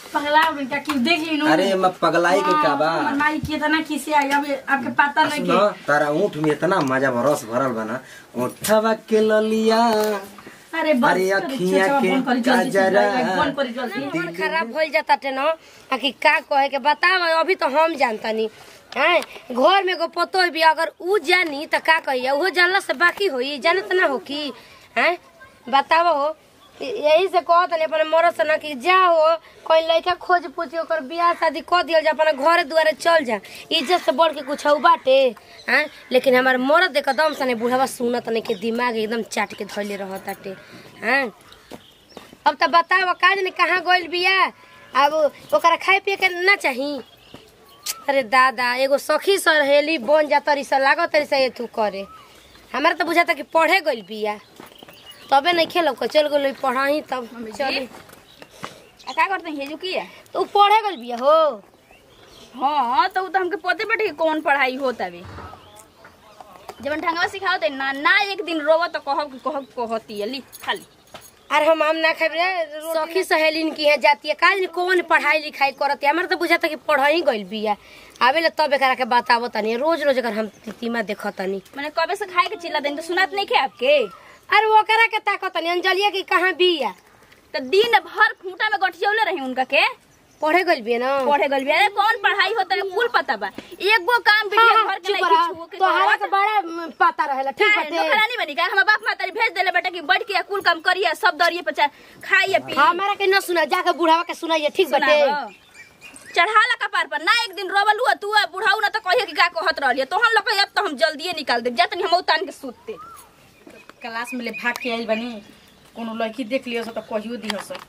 पगला हो गइल का कि देख ली अरे मैं पगलाई के का बा हमर माई कितना खिसी आई अब आपके पता नहीं सुनो कि तारा ऊँट में इतना मजा रस भरल बना ऊँटवा के ललिया अरे बस अरे करी, अखियाँ चचा, के बंद करी जल्दी से, काजरा। बंद करी जल्दी मन खराब हो जाता टे न आ कि का कहे के बताव अभी तो हम जानतनी हैं घर में एगो पतो भी अगर ऊ जानी त का कहिए उहो जानला से बाकी होई जानत ना हो कि हैं बताव हो यही से कहत नहीं अपने मरद से ना कि जा हो कोई लड़का खोज पूछ ओकर बियाह शादी कर दियल जा अपने घरे दुआरे चल जा इज्जत से बढ़ के कुछ बाटे हैं लेकिन हमार मरद देख दम सने बुढ़ावा सुनत नहीं के दिमाग एकदम चाट के धइले रहताटे हैं अब तो बताओ का जाने कहाँ गइल बिया अब ओकरा खाए पिए के ना चाही अरे दादा एगो सखी सहेली बन जा तरी सा लागत तरी सा ये तू करे हमारा तो बुझाता कि पढ़े गइल बिया तबे नहीं खेलो को चल गइल पढ़ाई तब चली आ का करते हैं की है तो उ पढ़े गइल बिया हो हाँ तो उ तो हमके पते बैठे कि कौन पढ़ाई होता है जब ढंगवा सिखाओ ना ना एक दिन रोवा तो कहब कि कहब कहती है ली खाली अरे हम आम ना खाए रे सखी सहेलीन की है जाती है का जाने कौन पढ़ाई लिखाई करत है हमारा तो बुझाता कि पढ़ाई गइल बिया आवे ले तब एकरा के बतावत तनी रोज रोज अगर हम तीमा देखत तनी मैंने कबे से खाए के चिल्ला देनी तो सुनात नहीं खे आपके अरे वो करा के ताकत तनी अंजलिया की कहाँ बिया तो दिन भर खूंटा में गठियौले रही उनका के पढ़े गइल बिया ना पढ़े गल भी अरे कौन पढ़ाई होता है कुल पता बा एगो काम हाँ, बिटिया हाँ, घर के चुप नहीं रह। छुओ के तोहरा करत। के बड़ा म, पता रहेला ठीक काहे, बाटे नौकरानी बनी का हम बाप मातारी भेज देले बेटा कि बैठ के कुल काम करिए सब दरिए पे चा- खाइए पिए हमारा के न सुना जाके बुढ़ावा के सुनाइए ठीक बाटे सुनाबो। चढ़ाला कपार पर ना एक दिन रोवल हुआ तू बुढ़ाऊ ना तो कहिए कि का कहत रहलिए तो हम लोग अब तो हम जल्दिए निकाल देब जातनी हम उतान के सूतते क्लास में ले भाग के आइल बनी कोनो लड़की देख लियो तो कहियो दियो सो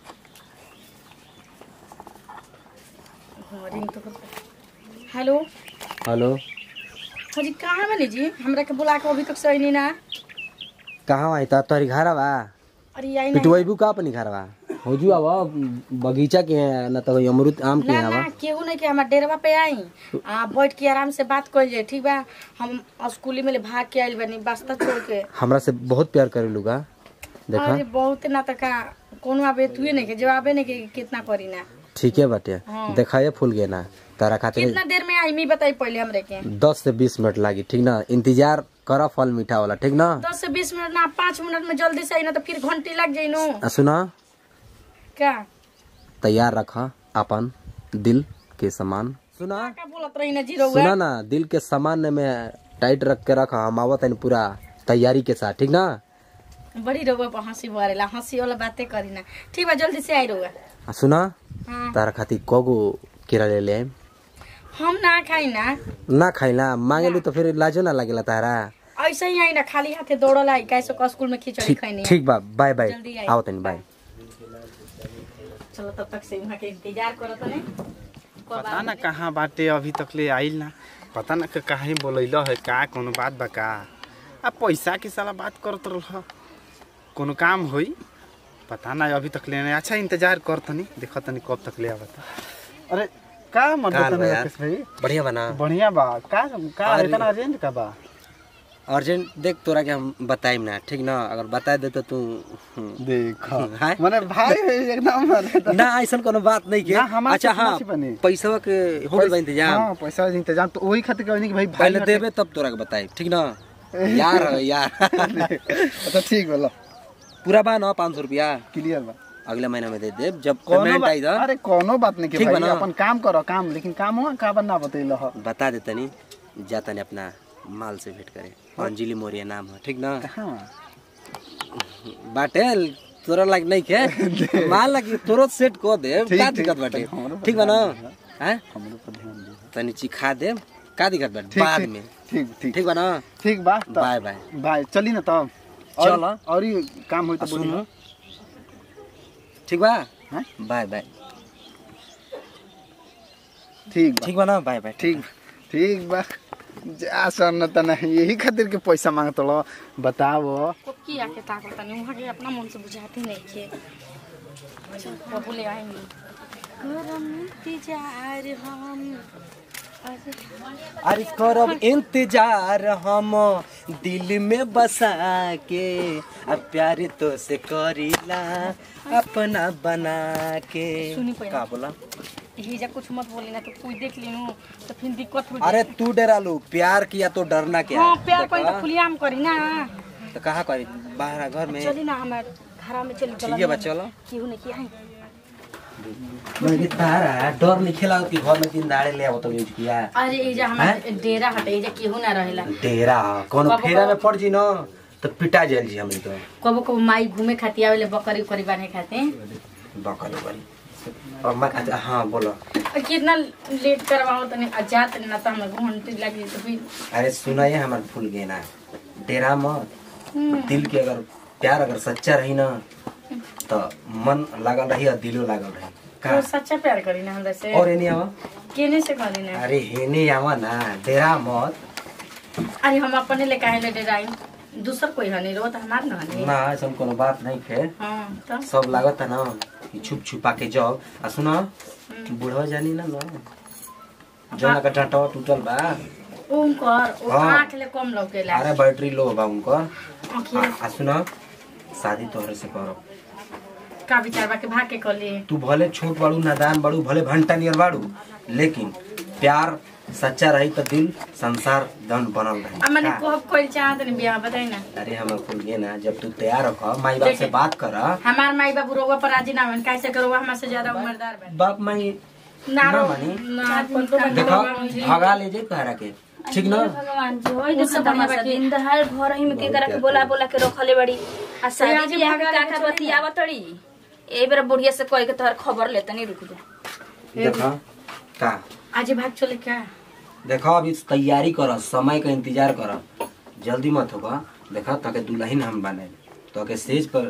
हाँ, रिंग तो हेलो हेलो हाँ जी कहाँ बनी जी हमरा के बुला के अभी तक से नहीं ना कहाँ आई त तोरी घर बा अरे आई नहीं पिटवाइबू का अपनी घर बा हो जू अब बगीचा के है न तो अमरूद आम के ना है ना बा केहू नहीं के हमार डेरवा पे आई आ बैठ के आराम से बात कर जाए ठीक बा हम स्कूली में ले भाग के आइल बनी बस्ता छोड़ के हमरा से बहुत प्यार करेलू का देखा अरे बहुत ना तो का कोनो आबे तुए नहीं के जवाबे नहीं के कितना करी ना ठीक है बाटे हाँ। देखा ये फूल गए ना तारा खातिर कितना देर में आई मी बताई पहले हमरे के दस से बीस मिनट लागी ठीक ना इंतजार करा फल मीठा वाला ठीक ना दस से बीस मिनट ना पाँच मिनट में जल्दी से आई ना तो फिर घंटी लग जाई नो आ सुना क्या तैयार रखा अपन दिल के सामान सुना का बोलत रही ना जीरो सुना ना दिल के सामान में टाइट रख के रखा हम आवत हन पूरा तैयारी के साथ ठीक ना बड़ी रहुआ पर हंसी बरेला हंसी वाला बातें करी ना ठीक बा जल्दी से आई रहुआ आ सुना हाँ तारा खातिर कगो केरा ले ले आइम? हम ना खाई ना ना खाइला मांगेलू तो फिर लाजो ना लागेला तारा ऐसे ही आई ना खाली हाथे दौड़ल आई कैसे को स्कूल में खिचड़ी ठीक खैनी ठीक बा बाय बाय जल्दी आई। आओ तनी बाय चलो तब तक से वहाँ के इंतजार करत नहीं पता ना कहाँ बाटे अभी तक ले आइल ना पता ना कि काहे बोलैल है का कोनो बात बा का आ पैसा के साला बात करत रह कोनो काम होई पता ना अभी तक ले नहीं अच्छा इंतजार कर तनी देख तनी कब तक ले आवता अरे का मत का बता बा यार? राकेश भाई बढ़िया बना बढ़िया बा का का अरे। इतना अर्जेंट का बा अर्जेंट देख तोरा के हम बताइम ना ठीक ना अगर बता दे तो तू हम्म। देख हाय। माने भाई एकदम अरे तो- ना ऐसा कोनो बात नहीं के ना, हमारे अच्छा से हाँ समझ बनी। पैसा के हो गइल बा इंतजाम हाँ पैसा के इंतजाम तो वही खातिर कहनी कि भाई भाई पहले देबे तब तोरा के बताई ठीक ना यार हो यार अच्छा ठीक बोलो पूरा बा ना पाँच सौ रुपया क्लियर बा अगले महीना में दे देब जब कोनो पेमेंट बात आई था अरे कोनो बात नहीं के ठीक भाई बा ना? अपन काम करो काम लेकिन काम हुआ का बना बतैल ह बता दे तनी जा तनी अपना माल से भेंट करे अंजलि मौर्य नाम है ठीक ना हाँ बाटे तोरा लाग नहीं के माल लगी तोरो सेट को दे ठीक, का ठीक, दिक्कत बाटे हमरो पर ठीक बा ना ध्यान हैं हमरो पर ध्यान दे तनी चिखा दे का दिक्कत बाटे ठीक बाद ठीक, में ठीक ठीक ठीक बा ना ठीक बा तब बाय बाय बाय चली ना तब चल। और और ही काम होई तो सुन बोली ठीक बा हैं? बाय बाय ठीक बा ठीक बा ना बाय बाय ठीक ठीक बा जा सन त नहीं यही खातिर के पैसा मांगत लो बताओ को किया के ताकत नहीं वहाँ के अपना मन से बुझाती नहीं के चल बबू ले आएंगे गरम इंतजार हम अरे करब इंतजार हम दिल में बसा के अब प्यार तो से करीला अपना बना के सुनी पहले। का बोला हिजा कुछ मत बोली ना तो कोई देख लेनू तो फिर दिक्कत हो अरे तू डरा लो प्यार किया तो डरना क्या हाँ है? प्यार कोई देखा? तो खुलियाम करी ना तो कहाँ करी बाहर घर में चली ना हमारे घर में चली ठीक है बा चलो केहू नहीं किया है मैं तारा डर नहीं खेला कि घर में दिन दाड़े ले आवत यूज किया अरे एजा हमारे डेरा हटे एजा केहू ना रहेला डेरा कोनो बाबा फेरा का- में पड़ जी न तो पिटा जाइल जी हमनी तो कबो कबो माई घूमे खाती आवेले बकरी उकरी बांधे खाते बकल बकरी और मैं अच्छा हाँ बोलो और कितना लेट करवाओ तने अजात ना तो हमें घंटे लगी तो फिर अरे सुनाइए हमार फूल गेना डेरा मत हम्म, दिल के अगर प्यार अगर सच्चा रही ना तो मन लागल रही और दिलो लागल रही तो का सच्चा प्यार करी ना हमरा से और एनी आवा केने से करी ना अरे हेने आवा ना डेरा मत अरे हम अपने ले काहे ले डेराई दूसर कोई हनी रो तो हमार ना हनी ना ऐसा कोनो बात नहीं फिर हाँ तो सब लागत है ना कि छुप छुपा के जाओ आ सुना बुढ़वा जानी ना ना जना का डांटवा टूटल बा उनकर ओ हाँ। आँख ले कम लौकेला अरे बैटरी लो बा उनकर आँखिया आ आ सुना शादी तोहरे से करो का विचार बा के भाग के कली तू भले छोट बाड़ू नादान बाड़ू भले भंटा नियर बाड़ू लेकिन प्यार सच्चा रही तो दिल संसार धन बनल रही अब मैंने का? को कोई चाहत नहीं बियाह बताई ना अरे हम खुल गए ना जब तू तैयार हो माई बाप से देखिए। बात कर हमार माई बाबू रोवा पर राजी ना होन कैसे करो हमसे ज्यादा उम्रदार बा बाप माई ना ना रो मानी। ना कोन तो बंदा देखो बाबा मुझे- भगा ले जे कहरा के ठीक ना भगवान जी होई उससे देखो बढ़िया तमाशा बाकी- दिन दहाड़ घर ही में के करा के बोला बोला के रखले बड़ी आ आज शादी बियाह भागा के के काका चली बतियावत तड़ी ए बेर बुढ़िया से कह के तोहर खबर लेते नहीं रुक जा देखो का आज भाग चले क्या देखो अभी तैयारी कर समय का इंतजार कर जल्दी मत होगा देखो ताके दुल्हन हम बने तो के स्टेज पर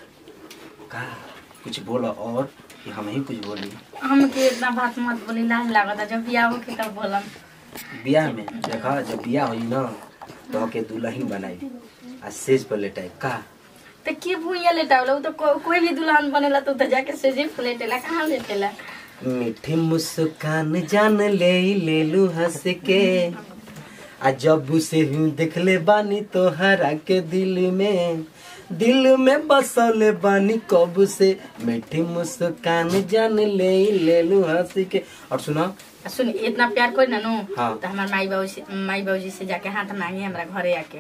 का कुछ बोलो और कि हम ही कुछ बोली हम के इतना बात मत बोली लाज लागत जब बियाह हो के तब बोलम बियाह में देखो जब बियाह होई ना तो के दुल्हन बनाई आ स्टेज पर लेटाई का तो के भूया लेटावला उ तो को, कोई भी दुल्हन बनेला तो तो जाके सेजे पे लेटेला कहाँ लेटेला मीठी मुस्कान जान ले ले लू हंस के आ जब से हूँ देखले बानी तोहरा के दिल में दिल में बसल बानी कब से मीठी मुस्कान जान ले ले लू हंस के और सुना आ सुन इतना प्यार कोई ना नो हाँ। तो हमार माई बाबू से माई बाबूजी से जाके हाथ मांगे हमरा घरे आके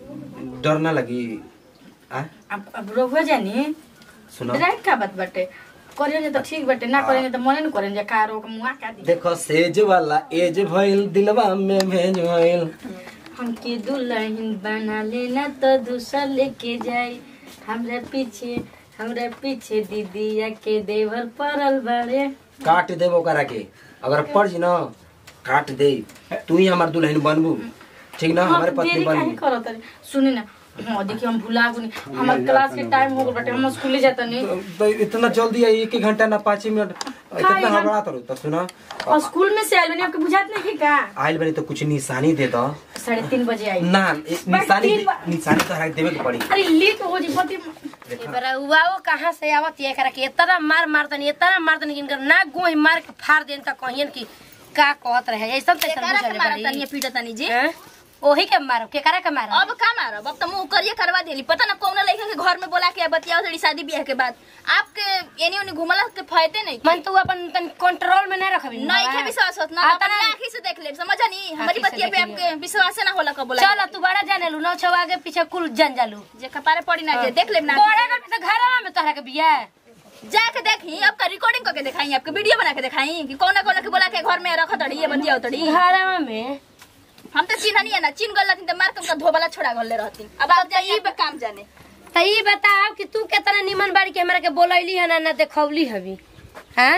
डर ना लगी आ अब अब रोग हो जानी सुना डायरेक्ट का बात बाटे करेंगे तो ठीक बाटे ना करेंगे तो मने न करेंगे का रोग मुआ का दी देखो सेज वाला एज भइल दिलवा में भेज भइल हमके दुल्हन बना लेना तो दूसरा लेके जाई हमरा पीछे हमरा पीछे दीदिया के देवर पड़ल बड़े काट देबो करा के अगर पड़ जी ना काट दे तू ही हमार दुल्हन बनबू ठीक ना हमारे पत्नी देरी काहे बनबू करत रे सुने ना हाँ देखिए हम भुला गुनी हमार क्लास के टाइम हो गल बाटे हम स्कूले जाता नहीं तो- तो इतना जल्दी आई एक एक घंटा ना पाँच ही मिनट इतना यहाँ- हड़बड़ा तो तो सुना और स्कूल में से आइल बनी आपके बुझात नहीं है का आइल बनी तो कुछ निशानी दे दो साढ़े तीन बजे आई ना ए- निशानी तीन दे- बा- निशानी तो हरा के देवे के पड़ी अरे लेट हो जी पति बरउआ वो कहाँ से आवत ये करा के इतना मार मारतनी इतना मारतनी कि इनकर नाक गोही मार के फाड़ देन त कहियन कि का कहत रहे ऐसा तैसा केकरा के बुझले मारत बड़ी तनी पीटत तनी जी हैं? ओही के मारो के करा के मारो अब का मारब अब तो मुंह करिए करवा देली पता ना कौन लड़का के घर में बोला के बतियाओ थोड़ी शादी ब्याह के बाद आपके एनी ओनी घुमला के फायदे नहीं मन तू अपन तन कंट्रोल में नहीं रखबी नहीं के विश्वास होत ना आ, अपनी तना- आंखी से देख ले समझा नहीं हमारी आँखी से बतिया पे देख लियो। आपके विश्वास ना होला कब बोला चल तू बड़ा जाने लू नौ छवा आगे पीछे कुल जन जालू जे कपारे पड़ी ना जे देख ले ना बड़े कर तो घरवा में तोहरा के बिया जाके देखी आपका रिकॉर्डिंग करके दिखाई आपके वीडियो बना के दिखाई कि कौन कौन के बोला के घर में रख तड़ी ये बतिया तड़ी घरवा में हम तो चिन्ह नहीं है ना चिन्ह गल रहती तो मार के उनका धोबला छोड़ा गल रहती अब आप जाइए पे काम जाने तो ये बताओ कि तू कितना निमन बाड़ी के हमरा के बोलैली है ना ना देखौली हवी हैं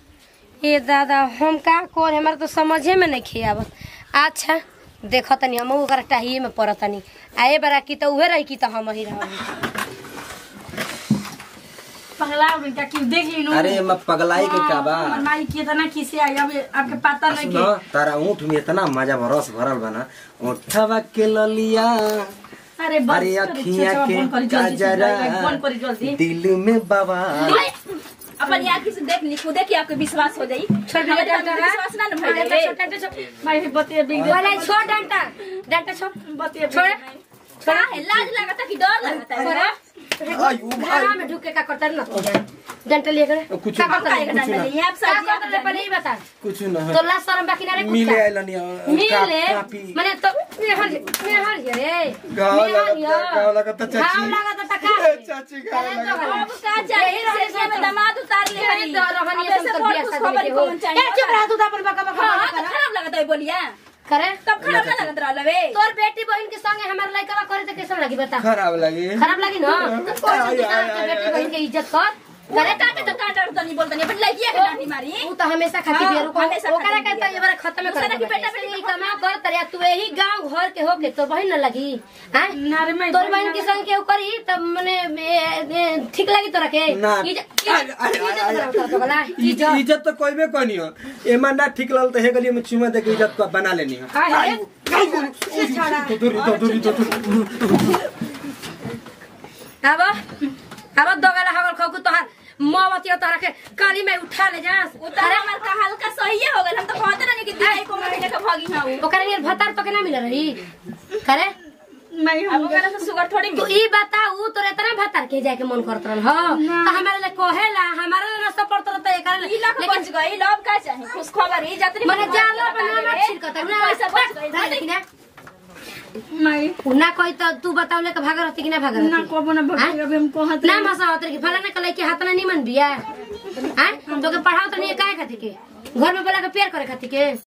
ये दादा हम का कर हमरा तो समझे में नहीं खियावत अच्छा देखो तनी हम ओकरा टाहिए में पड़त तनी आए बरा की तो उहे रही की तो हम ही रहब पगला गई का कि देख ली नु अरे मैं पगलाई के का बा हमर माई कितना किसे आई अब आपके पता नहीं सुनो तारा ऊँट में इतना मजा रस भरल बना ऊँटवा के ललिया कि अरे बस अरे करी, अखियाँ चचा, के बंद करी जल्दी से, काजरा बंद करी जल्दी दिल में बाबा अपन अपनी आंखी से देख ली खुदे कि आपके विश्वास हो जाई छोड़ दिया हमारे डंटा पर विश्वास ना न डंटा भइल छोड़, डंटा छोड़। माई बतिया बिग वाला छोड़ डंटा डंटा छोड़ बतिया छोड़ छोड़ा है लाज लगता कि डर लगता है घरा में ढुक के का करता ना तू जान डंटा लिए करे कुछ का ना, करता काहे का है डंडा नहीं है आप का सब करता है पहले ही बता कुछ न तो ला शर्म बाकी ना रे कुत्ता मिले आइलनी मिले माने तो मेहर मेहर ये रे गाव मेहर लगता ये। गाव लगता चाची घाव लागत त का चाची गाव चले तो लगता घरा। अब का चाहिए से में दामाद उतार ले यही तो रहनी अब है ऐसे सब बहुत बियाह कुछ शादी खबर के ही हो कौन ए चाहिए चुप रह तू तो अपन बका बका हाँ मत तो कर खराब लगता है बोलिया करे तब खराब ना लगत रहल बे तोर बेटी बहन के संगे हमार लड़का करे तो कैसा लगी बता खराब लगी खराब लगी ना तो कोई आय, से आय, तो आय, बेटी आय। बहन के इज्जत कर करे काटे तो काटे तो नहीं बोलता नहीं अपन लड़किया के डांटी मारी तू तो हमेशा खाती हाँ, बेरू को हमेशा ओकरा खाती कहता बिया। ये बार खत्म दूसरा कर की बेटा बेटी बेटा कमा कर तरिया तू यही गांव घर के होके तोर बहन न लगी हैं नारे माई तोर बहन के संग केहू करी तब मने ए, ए, ठीक लगी तोरा के ना। इज्जत आय, आय, इज्जत आय, बनाओ तो वाला इज्जत इज्जत तो कोई भी कोनी हो एमा ना ठीक लगल तो हे गली में चुमा दे के इज्जत को बना लेनी हो हाय हाय से छोड़ा तो दूरी तो दूरी तो दूरी अब अब दोगला हगल खकु तोहार मोमबत्ती तोरा के काली में उठा ले जास उतार हमार का हल्का सही हो गल हम तो कहते नहीं कि दिखाई को मारे के भागी ना हो ओकरा नियर भतार तो के ना मिल रही करे माई अब हम ओकरा से शुगर थोड़ी तू मिली ई बताऊ तोरे इतना भतार के जाके मन करत रहल हो तो हमारे लिए कहेला हमारे लिए नाश्ता पड़त रहता है करे ई लाख बच गई लब का चाहे खुश खबर ई जातरी मने जाला बना मत छिड़कत ना पैसा बच गई ना लेकिन ना माई ना कोई तो तू बताऊ के भाग रहती कि ना भाग ना रहती को बना भग अभी हम कहत ना मसा होत कि फलाना कले के हाथ ना निमन बिया हैं तो के पढ़ाओ तो नहीं काहे खातिर के घर में बोला के प्यार करे खातिर के